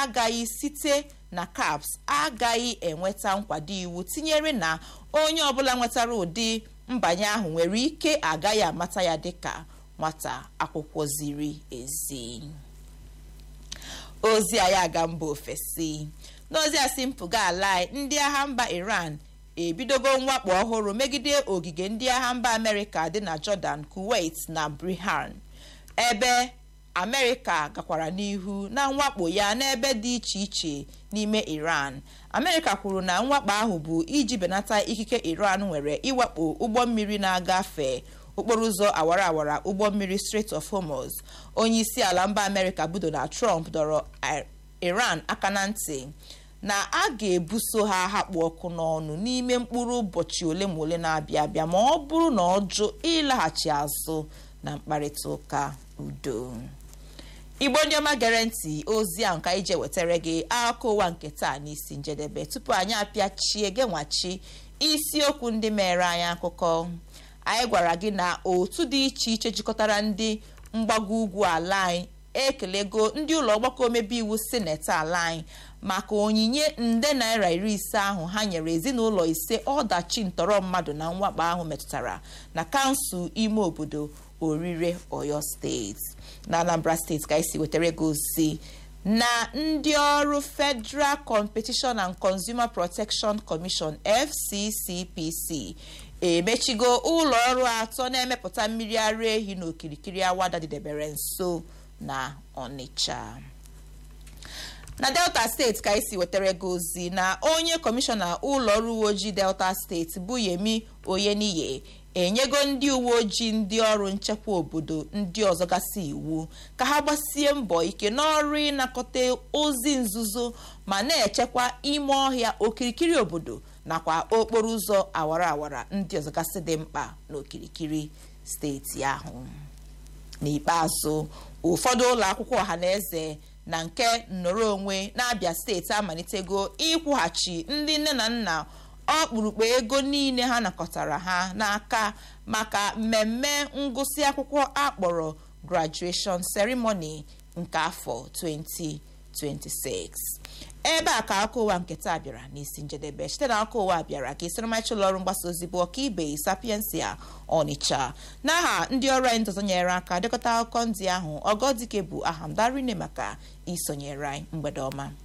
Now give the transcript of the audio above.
agaghị site na caps agaghị enweta nkwado iwu tinyere na onye ọbụla nwetara ụdị mbanye ahụ nwere ike agaghị amata ya dịka nwata akwụkwọ ziri ezi ozi anyị aga mba ofesi n'ozi a si mpụga ala ndị agha mba iran ebidogo mwakpo ọhụrụ megide ogige ndị agha mba amerịka dị na jordan kuwait na brihan ebe amerịka gakwara n'ihu na mwakpo ya n'ebe dị iche iche n'ime iran amerịka kwuru na mwakpo ahụ bụ iji benata ikike iran nwere iwakpo ụgbọ mmiri na-agafe okporo ụzọ awara awara ụgbọ mmiri Strait of Hormuz onye isi ala mba amerịka bụ Donald Trump dọrọ iran aka na ntị na a ga-ebuso ha hakpu ọkụ n'ọnụ n'ime mkpụrụ ụbọchị ole ma ole na-abịa abịa ma ọ bụrụ na ọ jụ ịlaghachi azụ na mkparịta ụka udo igbo ndị ọma gere ntị ozi a nka ije wetara gị akụkọ ụwa nke taa n'isi njedebe tupu anyị apịachie genwachi isiokwu ndị mere anyị akụkọ anyị gwara gị na otu dị iche iche jikọtara ndị mgbago ugwu ala anyị ekelego ndị ụlọ ọgbakọ omebe iwu sineti ala anyị maka onyinye nde naira iri ise ahụ ha nyere ezinụlọ ise ọdachi ntọrọ mmadụ na mwakpo ahụ metụtara na kansụl ime obodo orire oyo steeti na anambra steeti ka esi wetara ego ozi na ndị ọrụ federal competition and consumer protection commission fccpc emechigo ụlọ ọrụ atọ na-emepụta mmiri ara ehi n'okirikiri awada dịdebere nso na ọnịcha na delta steeti ka esi wetara ego ozi na onye kọmishọna ụlọ ọrụ uwe ojii delta steeti bụ yemi oyeniye enyego ndị uwe ojii ndị ọrụ nchekwa obodo ndị ọzọ gasị iwu ka ha gbasie mbọ ike n'ọrụ ịnakọta ozi nzuzo ma na-echekwa ime ọhịa okirikiri obodo nakwa okporo ụzọ awara awara ndị ọzọ gasị dị mkpa n'okirikiri steeti ahụ n'ikpeazụ ụfọdụ ụlọ akwụkwọ ọhaneze na nke nnọrọ onwe na-abịa steeti amalitego ịkwụghachi ndị nne na nna ọkpụrụkpụ ego niile ha nakọtara ha n'aka maka mmemme ngụsị akwụkwọ akpọrọ graduation ceremony nke afọ 2026 ebe a ka akụkọ ụwa nke taa bịara n'isi njedebe site na akụkọ ụwa bịara ka isiramachi ụlọ ọrụ mgbasa ozi bụ ọkaibe sapiensia ọnịcha n'aha ndị ọrụ anyị ndọzọ nyere aka dekọta akụkọ ndị ahụ ọgọdike bụ aha m darine maka isonyere anyị mgbede ọma